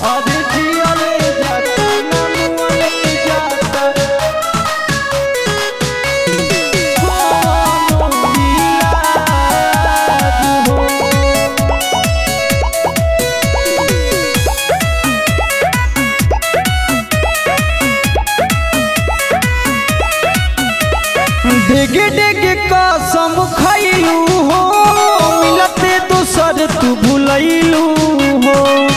अरे जियले जाता ना मुअले जाता कोनो इलाज हो डेगे डेगे कसम खैलू हो मिलते दोसर तू भुलैलू हो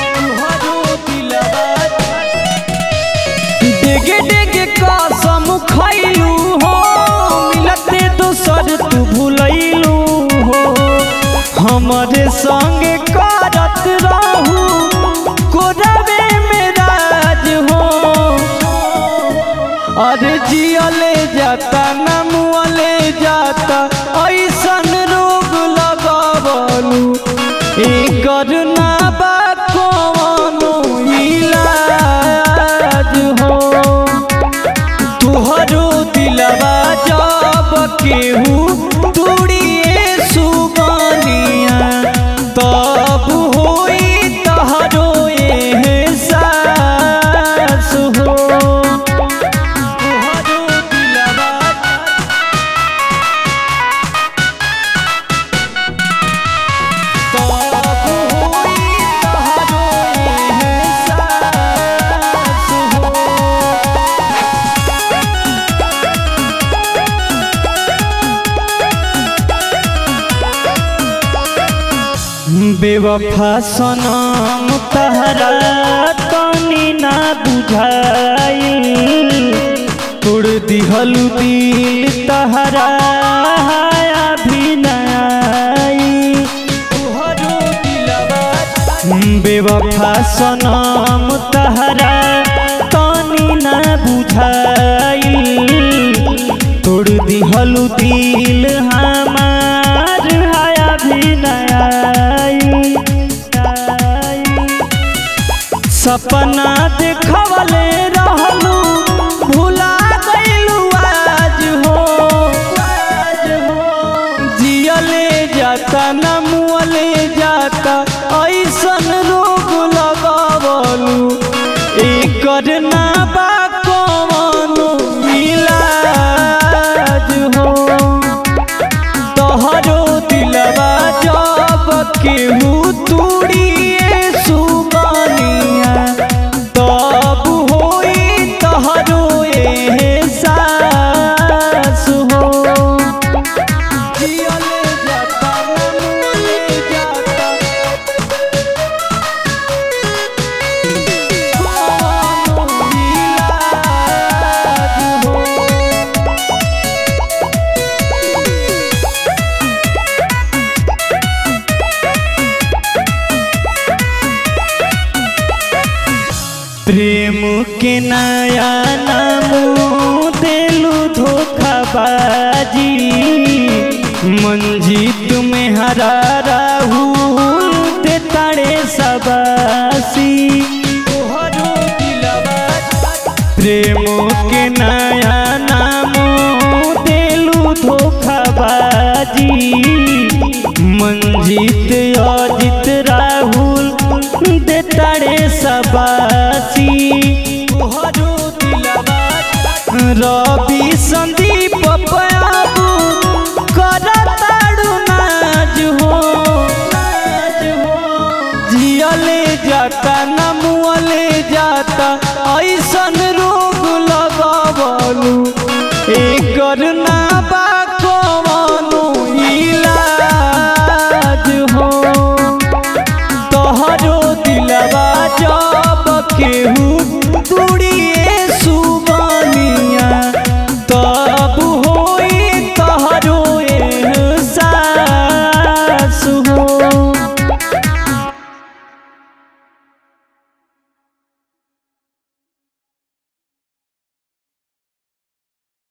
डेगे डेगे कसम खैलू हो मिलते दोसर तू भुलैलू हो हमारे संग करत रहू कोरबे में राज हो अरे जियले जाता ना मुअले जाता ऐसन रोग लगावलू एकर ना बा कवनो इलाज हो तुहरो दिलवा जब केहू तुड़िए सुगनिया तब होई तहरो एहसास हो तुहरो दिलवा तब होई तहरो एहसास हो बेवफा सनम तहरा तनी ना बुझाई तोड़ दिहल दिल तहरा अभी न आई तुहरो दिलवा बेवफा सनम तहरा तनी ना बुझाई तोड़ दिहल दिल हमार हाया भी नयाई सपना देखवले रहलू भुला गइलू आज हो आज हो जियले जाता न मुअले जाता ऐसन रोग लगावलू एकर ना बा कवनो इलाज हो तोहरो दिलवा जब केहू तुड़िए सुगनिया तब होई तोहरो एहसास हो जियले जाता ना मुअले जाता कोनो इलाज हो प्रेम के नया नाम देलू धोखाबाजी मंजीत में हरा राहुल ते ताड़े सबासी प्रेम के नया नाम देलू धोखाबाजी मंजीत अजित राहुल दे ताड़े सबासी रवि संदीप पयाबू करताड़ू नाज हो जियले जाता न मुअले जाता ऐसन रोग लगावलू